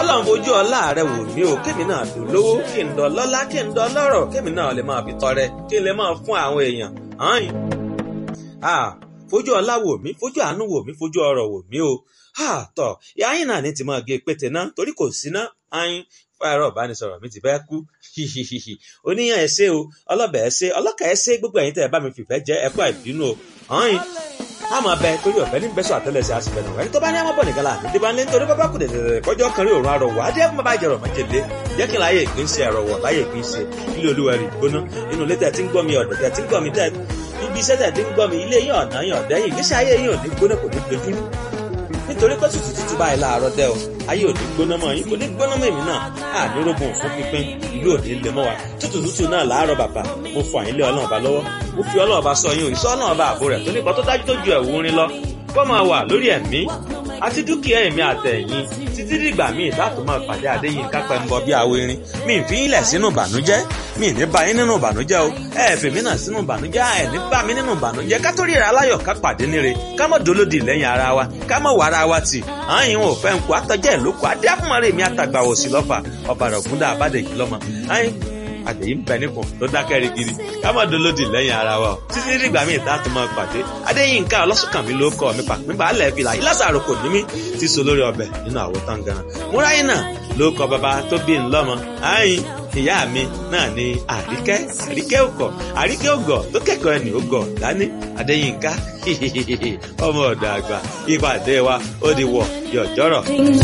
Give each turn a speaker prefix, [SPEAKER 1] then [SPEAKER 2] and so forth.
[SPEAKER 1] ọlọ́run fojú ọlá rẹ wò mí o kémi náà dùn lówó kí n dọ̀ lọ́lá kí n dọ̀ lọ́rọ̀ kémi náà lè máa fi tọrẹ kí n lè máa fún àwọn èèyàn hàn fojú ọlá wò mí fojú àánú wò mí fojú ọrọ̀ wò mí o tọ ìyá yín náà ní ti máa gé pété náà torí kò sí ná ayin fáyọrọ ìbánisọ̀rọ̀ mi ti fẹ́ kú oníyàn ẹsẹ o ọlọbẹ ẹsẹ ọlọkà ẹsẹ gbogbo ẹ̀yin tẹ́ ẹ bá mi fìfẹ́ jẹ ẹkọ ìbínú o ayin àmọ́ bẹ torí ọ̀fẹ́ ní bẹ́sọ̀ àtẹ́lẹsẹ̀ àsìfẹ́ nù ẹni tó bá ní àmọ́ bọ̀ nìkan láàánú dé bá ń lé nítorí bábá kù dẹ̀dẹ̀dẹ̀ kọjọ́ kan rí òun àrọ̀wọ̀ adé ẹ̀kún bàbá ìjẹ̀rọ̀ májèlé jẹ́ kí n láyé ìpín ṣe ẹ̀rọ̀wọ̀ láyé ìpín ṣe ilé olúwa rí gbóná inú ilé tẹ̀ tí ń gbọ́ mi ọ̀dọ̀ tẹ̀ tí ń gbọ́ mi tẹ̀ ibi iṣẹ́ tẹ̀ tí ń gbọ́ mi ilé yín ọ̀nà yín ọ̀dẹ́ yìí ìgbésí ayé yín ò ní gbóná kò ní dojúrú nítorí pé tútù tútù báyìí láàárọ̀ dẹ́ o ayé ò ní gbóná mọ́ yín kò ní gbóná mọ́ èmi náà ànírógùn fún pínpín ìlú ò ní lè mọ́ wa tútù tútù náà láàárọ̀ bàbá mo fọ àyínlé ọlọ́run ọba lọ́wọ́ mo fi ọlọ́run ọba sọ yín o ìṣọ́ ọlọ́run ọba àbò rẹ̀ tó nípa tó dájú tó ju ẹ̀wù rin lọ kó máa wà lórí ẹ̀mí àti dúkìá ẹ̀mí àtẹ̀yìn títí dìgbà míì láti máa pàdé àdéyìn kápẹ́ ń bọ bí awo irin mi ì fi í lẹ̀ sínú ìbànújẹ́ mi ì ní bá yín nínú ìbànújẹ́ o ẹ ẹ̀ fèmí náà sínú ìbànújẹ́ ẹ ní bá mi nínú ìbànújẹ́ ká tó ríra aláyọ̀ ká pàdé níre ká mọ̀ dolódì lẹ́yìn ara wa ká mọ̀ wà ara wa tì àyìn ò fẹ́ nkù àtọ́jẹ́ ìlókù adé àfúnmọ́rẹ́ mi àtàgbà òsì lọ́fà ọ̀bàrà ògúndà àbádẹ́jì lọ́mọ àyìn àdèyí ń bẹ nípò tó dákẹ́ rigidi ká má dolódì lẹ́yìn ara wa o títí dìgbà míì tá a tún máa pàdé adéyínká ọlọ́sùnkànmí ló kọ́ mi pàpín balẹ̀ fìlà ìlàsàrò kò ní mí ti so lórí ọbẹ̀ nínú àwo táǹgàrà múráyìn náà ló kọ bàbá tó bí ń lọ́mọ àyìn ìyá mi náà ni àríkẹ́ àríkẹ́ òkọ̀ àríkẹ́ ògọ̀ tó kẹ́kọ̀ọ́ ẹni ògọ̀ dání adéyínká ọmọ ọ̀dọ̀ àgbà ìpàdé wa ó di wọ̀ yọ̀jọ́rọ̀.